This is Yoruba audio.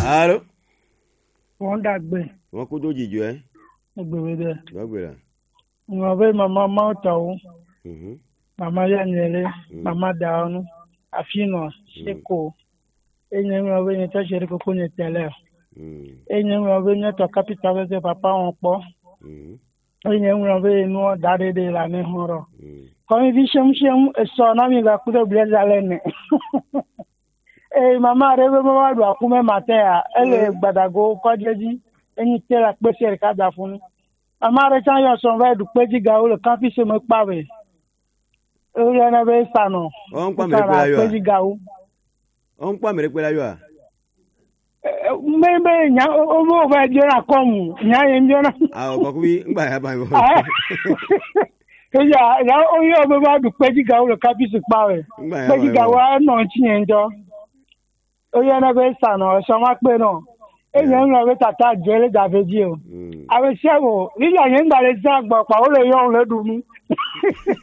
alo wọ́n dàgbé wọn kó tó jìjọ ẹ ẹgbẹ̀rún dẹ̀. lọgbẹrẹ Wọ́n bẹ màmá Máwùtà o, mhm màmá Yanyẹlẹ, màmá Dàánú, Àfihàn, Ṣéko. Enye ŋun bẹ nye tẹ́sẹ̀rí kókó nye tẹ́lẹ̀. mhm Enye ŋun bẹ nye tọ́ kápítà bẹ sẹ́ papa wọn kpọ́. mhm Enye ŋun bẹ nu da dédé la ne hɔrɔ. mhm Kɔmi fi semusem esɔ nami ka kudo bilẹ zalẹ nẹ. Ee mama rẹ bẹ bá do akumẹ matẹ ya, ẹlẹ gbadago kọjẹji, enyi tẹ la kpẹsẹ rẹ ká da fún mi. Mama rẹ can yọ sɔn fẹ du kpẹji ga o le kan fi sẹmẹ kpa bẹ. O yẹ ne bẹ sanọ. ọ ń pa mẹrẹ pẹlú ayọ kpẹji ga o. ọ ń pa mẹrẹ pẹlú ayọ a Mbẹ mbẹ nya o b'o fẹ jọna kọmu, nya ye n jọna. awọ kọkú bí ń gbà yà bá yọ Eya ya o yẹ o bẹ bá du kpẹji ga o le kan fi sẹ kpa bẹ. ń gbà yà bá kpẹji ga yọ wa nọ tiɲɛ jɔ. O yẹ ne bẹ sanọ sọma kpe nọ. E yẹ ń lọ bẹ tata jẹlẹ dàbẹ di o. mhm A bẹ sẹ o, nígbà yẹn ń gbàlẹ sẹ gbọ pa o le yọ o le dùn mí.